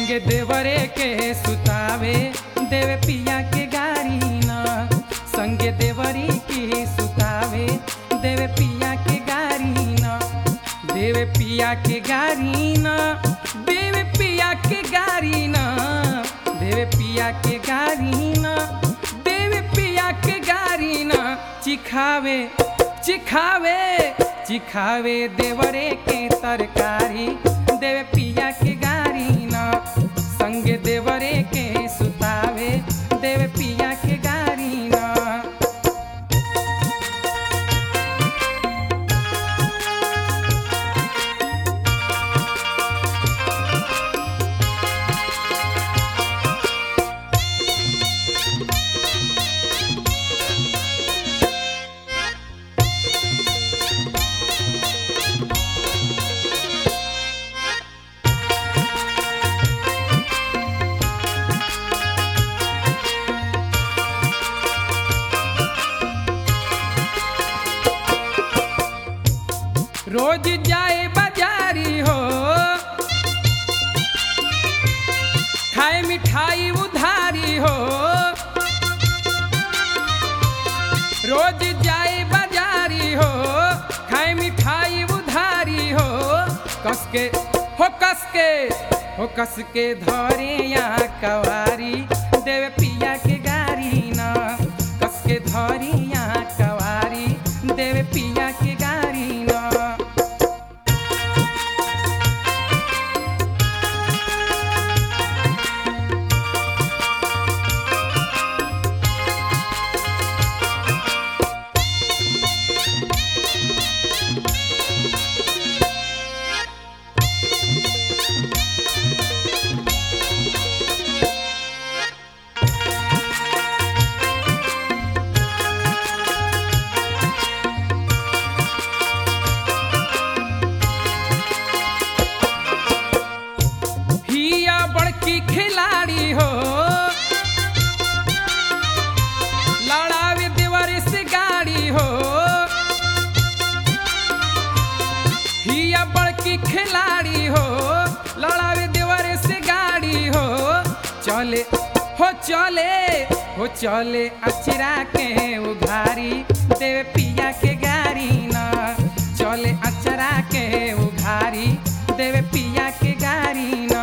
संगे देवरे के सुतावे देवे पिया के गारी न संगे देवरी के सुतावे देवे पिया के गारी न देवे पिया के गारी न देवे पिया के गारी न देवे पिया के गारी न देवे पिया के गारी न चिखावे चिखावे चिखावे देवरे के तरकारी देवे पिया के गारी न संगे देवरे के सुतावे देवे पिया के गारी न रोज जाए बाजारी हो खाए मिठाई उधारी हो रोज जाए बाजारी हो खाए मिठाई उधारी हो कस के हो कस के हो कस के धरे यहाँ कवारी देवे पिया के गारी न कस के धरी यहाँ कवारी देवे पिया के गारी न हिया बड़की खिलाड़ी हो लड़ावे देवर से गाड़ी हो हिया बड़की खिलाड़ी हो लड़ावे देवर से गाड़ी हो चले हो चले हो चले अचरा के उघारी देवे पिया के गाड़ी न चले अचरा के उघारी देवे पिया के गाड़ी न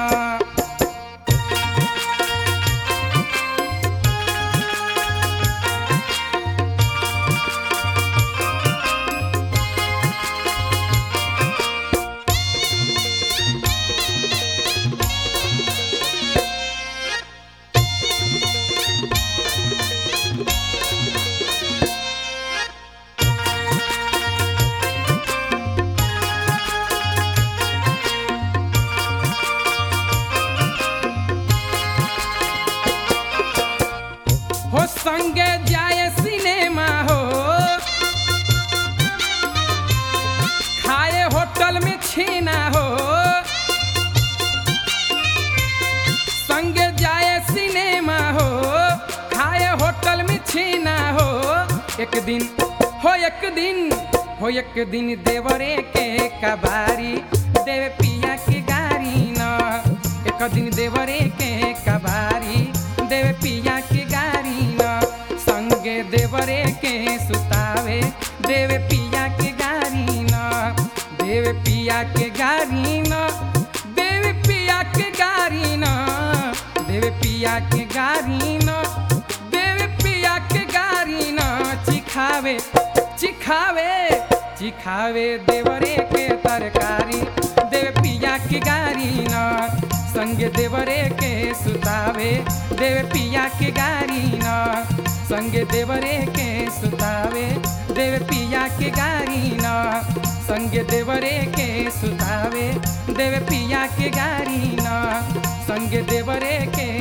हो संगे जाए सिनेमा हो खाए होटल में छीना हो संगे जाए सिनेमा हो खाए होटल में छीना हो एक दिन हो एक दिन हो एक दिन देवरे के कबारी देवे पिया के गारी न एक दिन देवरे के कबारी देवे पिया के गारी न संगे देवरे के सुतावे देवे पिया के गारी न देवे पिया के गारी न देवे पिया के गारी न देवे पिया के गारी न देवे पिया के गारी न चिखावे चिखावे चिखावे देवरे के तरकारी देवे पिया के गारी न संगे देवरे के सुतावे देवे पिया के गारी न संगे देवरे के सुतावे देवे पिया के गारी न संगे देवरे के सुतावे देवे पिया के गारी न संगे देवरे के